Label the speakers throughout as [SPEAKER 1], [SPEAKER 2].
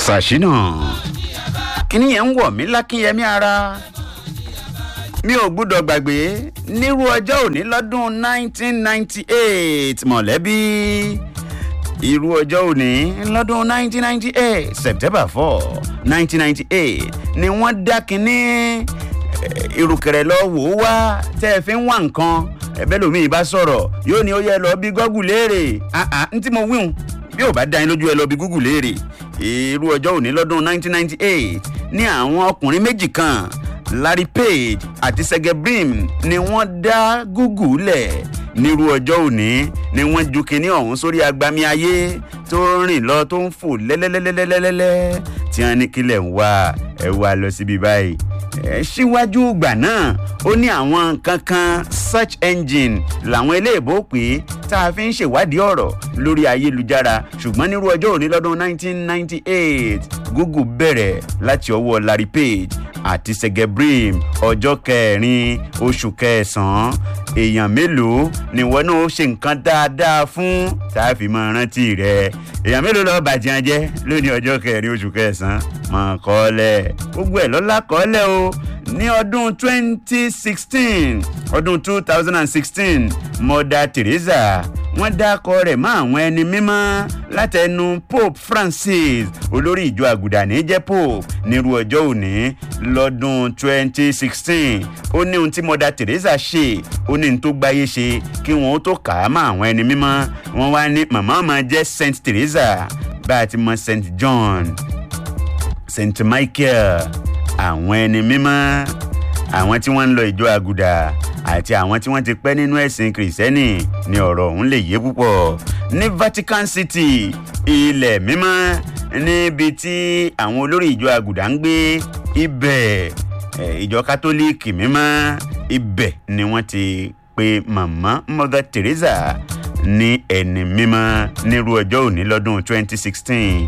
[SPEAKER 1] ṣàṣìnà kíní yẹn ń wọ̀ mí lákínyẹmí ara mi ò gbúdọ̀ gbàgbé nírú ọjọ́ òní lọ́dún 1998 mọ̀lẹ́bí irú ọjọ́ òní lọ́dún 1998 september 4 1998 ni wọ́n dá kínní irùkẹ̀rẹ̀ lọ wò ó wá tẹ́ ẹ fi ń wá nǹkan ẹ̀bẹ́ lómi ìbá sọ̀rọ̀ yóò ní ó yẹ lọ bí gọ́gù léèrè n tí mo wíhun bí ò bá dá yín lójú ẹ lọ bí gúgù léèrè irú ọjọ́ òní lọ́dún 1998 ní àwọn ọkùnrin méjì kan larry page àti sege brim ni wọ́n dá gúgù lẹ̀ nírú ọjọ́ òní ni wọ́n ju kinní ọ̀hún sórí agbami ayé tó rìn lọ tó ń fò lẹ́lẹ́lẹ́lẹ́lẹ́lẹ́lẹ́ tí wọ́n ní kílẹ̀ ń wá ẹ wá lọ síbi báyìí ẹ síwájú ìgbà náà ó ní àwọn kankan search engine làwọn eléèbó pé tá a fi ń ṣèwádìí ọ̀rọ̀ lórí ayélujára ṣùgbọ́n nírú ọjọ́ òní lọ́dún 1998 google bẹ̀rẹ̀ láti ọwọ́ larry page àti segebrim ọjọ́ kẹrin oṣù kẹsàn-án èèyàn mélòó ni wọn náà ṣe nǹkan dáadáa fún tá a fi máa rántí rẹ èèyàn mélòó lọ́ọ́ bàjẹ́ jẹ́ lónìí ọjọ́ kẹrin oṣù kẹsàn-án mọ̀ kọ́lẹ̀ gbogbo ẹ̀ lọ́la kọ́lẹ̀ o ní ọdún 2016 ọdún 2016 mother teresa wọ́n dákọ rẹ̀ mọ́ àwọn ẹni mímọ́ látẹnu pope francis olórí ìjọ àgùdà ní jẹ́ pope nírú ọjọ́ òní lọ́dún 2016 ó ní ohun tí mother teresa ṣe ó ní ohun tó gbáyé ṣe kí wọ́n ó tó kà á mọ́ àwọn ẹni mímọ́ wọ́n wá ní màmá ọmọ jẹ́ saint teresa bá a ti mọ saint john saint michael àwọn ẹni mímọ́ àwọn tí wọ́n ń lọ ìjọ àgùdà àti àwọn tí wọ́n ti pẹ́ nínú ẹ̀sìn kìrìsìtẹ́nì ni ọ̀rọ̀ ọ̀hún lè yé púpọ̀ ní vatican city ilẹ̀ mímọ́ níbi tí àwọn olórí ìjọ àgùdà ń gbé ibẹ̀ ìjọ kátólíìkì mímọ́ ibẹ̀ ni wọ́n ti pe màmá mother teresa ní ẹni mímọ́ nírú ọjọ́ òní lọ́dún 2016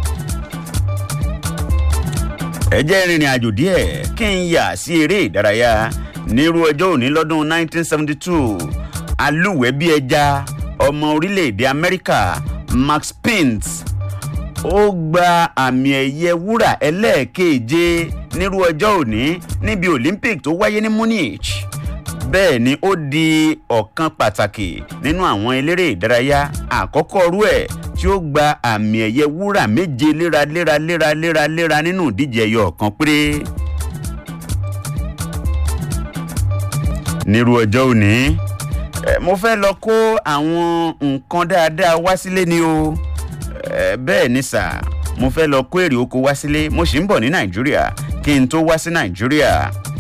[SPEAKER 1] ẹ jẹ́ ìrìnrìn àjò díẹ̀ kí n yà sí eré ìdárayá nírú ọjọ́ òní lọ́dún 1972 alúwẹ̀ bí ẹja ọmọ orílẹ̀-èdè amẹ́ríkà max pint ó gba àmì ẹ̀yẹ wúrà ẹlẹ́ẹ̀keje nírú ọjọ́ òní níbi olympic tó wáyé ní munich bẹ́ẹ̀ ni ó di ọ̀kan pàtàkì nínú àwọn eléré ìdárayá àkọ́kọ́ rú ẹ̀ tí ó gba àmì ẹ̀yẹ wúrà méje léraléra léraléra léra nínú ìdíje ẹyọ ọ̀kan péré. nírú ọjọ́ òní mo fẹ́ lọ kó àwọn nǹkan dáadáa wá sílé ni o bẹ́ẹ̀ ni sà mo fẹ́ lọ kó èrè oko wá sílé mo sì ń bọ̀ ní nàìjíríà kí n tó wá sí nàìjíríà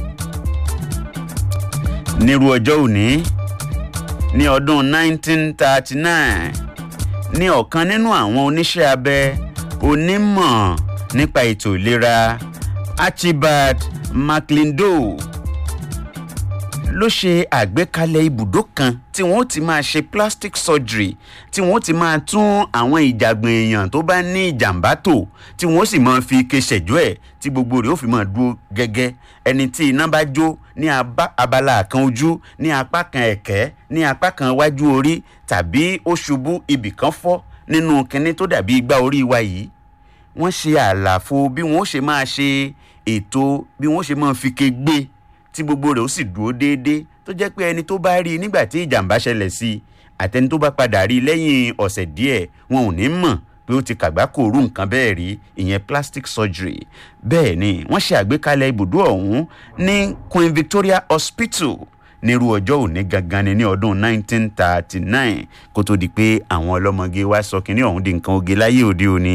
[SPEAKER 1] nírú ọjọ́ òní ní ọdún 1939 ní ọ̀kan nínú àwọn oníṣẹ́ abẹ onímọ̀ nípa ètò ìlera archibald maclindo ló ṣe àgbékalẹ̀ ibùdó kan tí wọ́n ti máa ṣe plastic surgery tí wọ́n ti máa tún àwọn ìjàgbọ̀n èèyàn tó bá ní ìjàmbá tò tí wọ́n sì máa fi ike ṣẹ̀jọ́ ẹ̀ tí gbogbo rẹ̀ ó fi máa dúró gẹ́gẹ́ ẹni tí iná bá jó ní abala kan ojú ní apá kan ẹ̀kẹ́ ní apá kan iwájú orí tàbí ó ṣubú ibì kan fọ́ nínú kinní tó dàbí igbá orí wa yìí wọ́n ṣe àlàfo bí wọ́n ṣe máa ṣe ètò bí wọ́n ṣe máa fi ke gbé tí gbogbo rẹ̀ ó sì dúró déédéé tó jẹ́ pé ẹni tó bá rí i nígbà tí ìjàmbá ṣẹlẹ̀ sí i àtẹni tó bá padà rí i lẹ́yìn ọ̀sẹ̀ díẹ̀ wọn ò ní mọ̀ pé ó ti kàgbákò rú nǹkan bẹ́ẹ̀ rí ìyẹn plastic surgery bẹ́ẹ̀ ni wọ́n ṣe àgbékalẹ̀ ibùdó ọ̀hún ní queen victoria hospital nírú ọjọ́ òní gangan ni ní ọdún 1939 kó tó di pé àwọn ọlọ́mọge wá sọ kínní ọ̀hún di nǹkan oge láyé òde òní.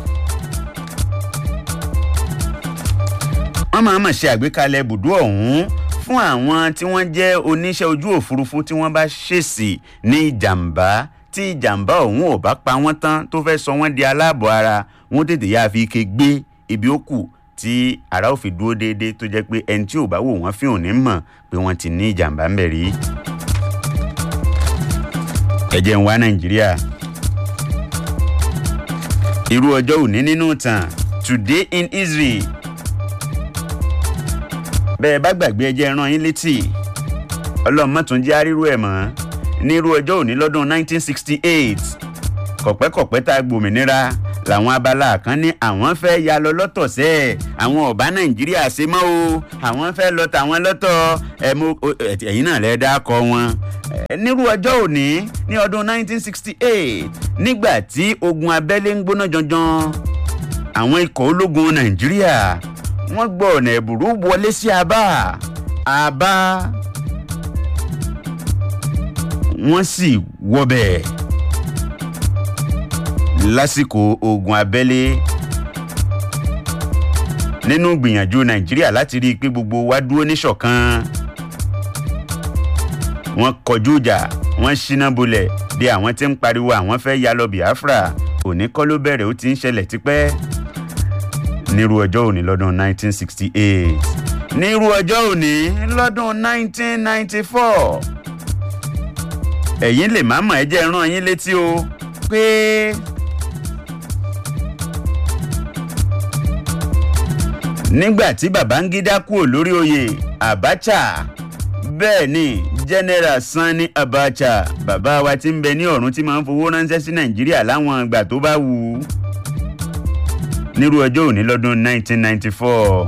[SPEAKER 1] wọ́n máa mọ̀ ṣe àgbékalẹ̀ ibùdó ọ̀hún fún àwọn tí wọ́n jẹ́ oníṣẹ́ ojú òfurufú tí wọ́n bá ṣèṣì ní ìjàmbá tí ìjàmbá ọ̀hún ò bá pa wọ́n tán tó fẹ́ sọ wọ́n di aláàbọ̀ ara wọ́n tètè yáa fi ike gbé ibi ó kù tí ara ò fi dúró déédéé tó jẹ́ pé ẹni tí ò bá wò wọ́n fi òní mọ̀ pé wọ́n ti ní ìjàmbá ńbẹ̀ rí. ẹ jẹ́ ń wá nàìjíríà irú ọjọ́ òní nínú ìtàn today in israel bẹ́ẹ̀ bá gbàgbé ẹjẹ́ rán yín létí ọlọ́mọ tún jẹ́ àrírú ẹ̀ mọ́ nírú ọjọ́ òní lọ́dún 1968 kọ̀pẹ́kọ̀pẹ́ tá a gbòmìnira làwọn abala kan ní àwọn fẹ́ ya lọ lọ́tọ̀ sẹ́ àwọn ọ̀bá nàìjíríà ṣe mọ́ o àwọn fẹ́ lọ tàwọn lọ́tọ̀ ẹ̀yìn náà lẹ́ dá kọ wọn. nírú ọjọ́ òní ní ọdún 1968 nígbà tí ogun abẹ́lé ń gbóná janjan àwọn ikọ̀ ológun nàìjíríà wọ́n gbọ́ ọ̀nà ẹ̀bùrú wọlé sí abá abá wọ́n sì wọbẹ̀ lásìkò ogun abẹ́lé nínú gbìyànjú nàìjíríà láti rí i pé gbogbo wa dúró níṣọ̀kan wọ́n kọjú ìjà wọ́n ṣínà bolẹ̀ bí àwọn tí ń pariwo àwọn fẹ́ ya lọ biafra òní kọ́ ló bẹ̀rẹ̀ ó ti ń ṣẹlẹ̀ tipẹ́ nírú ọjọ́ òní lọ́dún 1968 nírú ọjọ́ òní lọ́dún 1994 ẹ̀yin lè má mọ̀ ẹ́ jẹ́ rán yín létí o pé nígbà tí babangida kúrò lórí oyè abacha bẹ́ẹ̀ ni general sani abacha bàbá wa ti ń bẹ ní ọ̀run tí máa ń fowó ránṣẹ́ sí nàìjíríà láwọn ìgbà tó bá wù ú nírú ọjọ́ òní lọ́dún 1994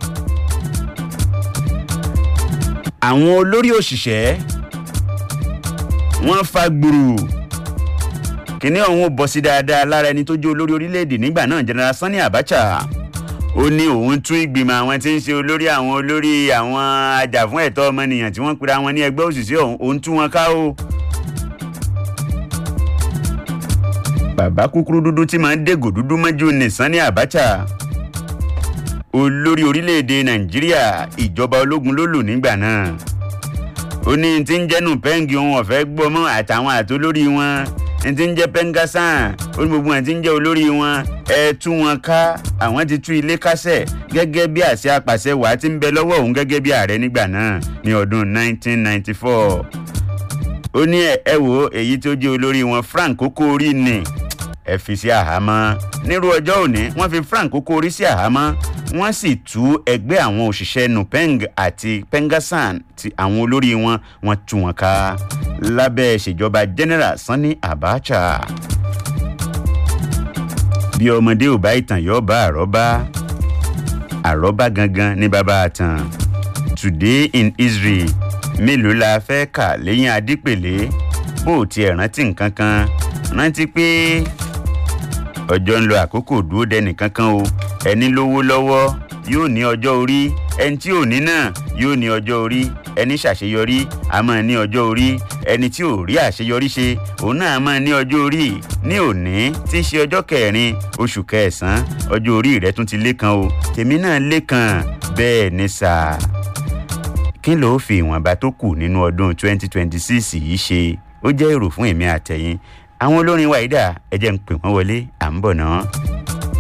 [SPEAKER 1] àwọn olórí òṣìṣẹ́ wọ́n fa gbùrù kíní ọ̀hún ò bọ́ sí dáadáa lára ẹni tó jẹ́ olórí orílẹ̀-èdè nígbà náà general sani abacha ó ní òun tún ìgbìmọ̀ àwọn tí ń ṣe olórí àwọn olórí àwọn ajàfún ẹ̀tọ́ ọmọnìyàn tí wọ́n pera wọn ní ẹgbẹ́ òṣìṣẹ́ ọ̀hún òun tú wọn ká o. bàbá kúkúrú dúdú tí máa ń dégò dúdú mọ́jú ní sani abacha olórí orílẹ̀-èdè nàìjíríà ìjọba ológun ló lò nígbà náà ó ní tí ń jẹ́nu pẹ́ǹgì ohun ọ̀fẹ́ gbọ́ mọ́ àtàwọn àtolórí wọn tí ń jẹ́ pẹ́ńgásán ó ní gbogbo wọn tí ń jẹ́ olórí wọn ẹ tú wọn ká àwọn ti tú ilé kásẹ̀ gẹ́gẹ́ bí àṣẹ apàṣẹ wàá ti ń bẹ lọ́wọ́ òun gẹ́gẹ́ bí ààrẹ nígbà náà ní ọdún 1994 ó ní ẹ wo èyí tó jẹ́ olórí wọn frank kókó orí ni ẹ fi sí àhámọ́ nírú ọjọ́ òní wọ́n fi frank kókó orí sí àhámọ́ wọ́n sì tú ẹgbẹ́ àwọn òṣìṣẹ́ nupeng àti pengasan ti àwọn olórí wọn wọ́n tú wọn ká lábẹ́ ìṣèjọba general sani abacha bí ọmọdé ò bá ìtàn yóò bá àrọ́bá àrọ́bá gangan ní bàbá àtàn today in israel mélòó la fẹ́ kà lẹ́yìn adípèlé bó o tiẹ̀ rántí nǹkan kan rántí pé ọjọ́ ń lo àkókò dúró dẹnì kankan o ẹni lówó lọ́wọ́ yóò ní ọjọ́ orí ẹni tí ò ní náà yóò ní ọjọ́ orí ẹni ṣàṣeyọrí a máa ní ọjọ́ orí ẹni tí ò rí àṣeyọrí ṣe òun náà máa ní ọjọ́ orí ní òní tí í ṣe ọjọ́ kẹrin oṣù kẹsàn-án ọjọ́ orí rẹ tún ti lé kan o tèmi náà lé kan bẹ́ẹ̀ ni sáà kí ló fi ìwọ̀nba tó kù nínú ọdún 2026 yìí ṣe ó jẹ́ èrò fún èmi àtẹ̀yìn àwọn olórin wa ìdá ẹ jẹ́ ń pè wọ́n wọlé à ń bọ̀ náà.